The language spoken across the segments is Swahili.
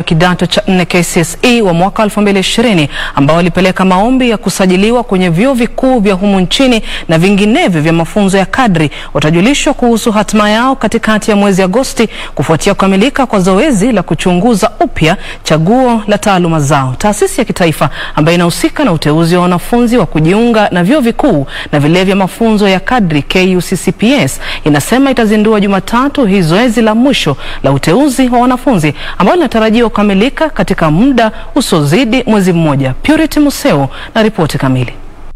kidato cha nne KCSE wa mwaka 2020 ambao walipeleka maombi ya kusajiliwa kwenye vyuo vikuu vya humu nchini na vinginevyo vya mafunzo ya kadri watajulishwa kuhusu hatima yao katikati ya mwezi Agosti kufuatia kukamilika kwa zoezi la kuchunguza upya chaguo la taaluma zao. Taasisi ya kitaifa ambayo inahusika na uteuzi wa wanafunzi wa kujiunga na vyuo vikuu na vile vya mafunzo ya kadri KUCCPS inasema itazindua Jumatatu hii zoezi la mwisho la uteuzi wa wanafunzi ambao linatarajiwa kukamilika katika muda usiozidi mwezi mmoja. Purity Museo na ripoti kamili.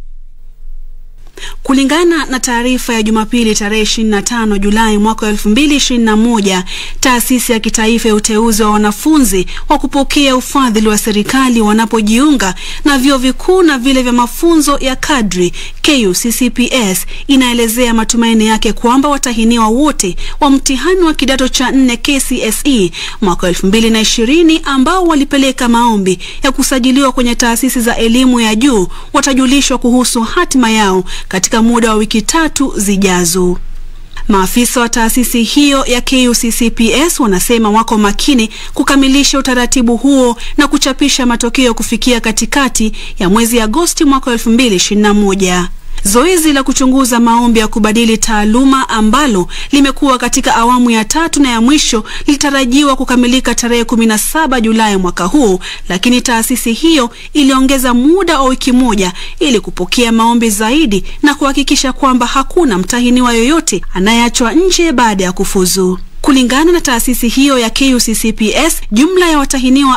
Kulingana na taarifa ya Jumapili tarehe 25 Julai mwaka 2021, taasisi ya kitaifa ya uteuzi wa wanafunzi wa kupokea ufadhili wa serikali wanapojiunga na vyuo vikuu na vile vya mafunzo ya kadri KUCCPS inaelezea matumaini yake kwamba watahiniwa wote wa mtihani wa kidato cha nne KCSE mwaka 2020 ambao walipeleka maombi ya kusajiliwa kwenye taasisi za elimu ya juu watajulishwa kuhusu hatima yao katika muda wa wiki tatu zijazo. Maafisa wa taasisi hiyo ya KUCCPS wanasema wako makini kukamilisha utaratibu huo na kuchapisha matokeo kufikia katikati ya mwezi Agosti mwaka 2021. Zoezi la kuchunguza maombi ya kubadili taaluma ambalo limekuwa katika awamu ya tatu na ya mwisho lilitarajiwa kukamilika tarehe 17 Julai mwaka huu, lakini taasisi hiyo iliongeza muda wa wiki moja ili kupokea maombi zaidi na kuhakikisha kwamba hakuna mtahiniwa yoyote anayeachwa nje baada ya kufuzu. Kulingana na taasisi hiyo ya KUCCPS, jumla ya watahiniwa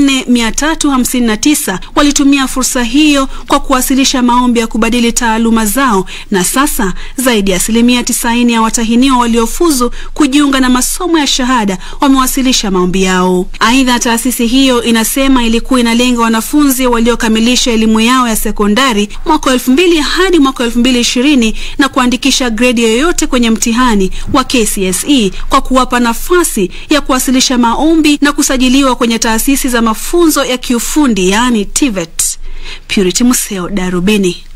4359 walitumia fursa hiyo kwa kuwasilisha maombi ya kubadili taaluma zao, na sasa zaidi ya asilimia 90 ya watahiniwa waliofuzu kujiunga na masomo ya shahada wamewasilisha maombi yao. Aidha, taasisi hiyo inasema ilikuwa inalenga wanafunzi waliokamilisha elimu yao ya sekondari mwaka 2000 hadi mwaka 2020 na kuandikisha gredi yoyote kwenye mtihani wa KCSE kwa kuwapa nafasi ya kuwasilisha maombi na kusajiliwa kwenye taasisi za mafunzo ya kiufundi yaani TVET. Purity Museo, Darubini.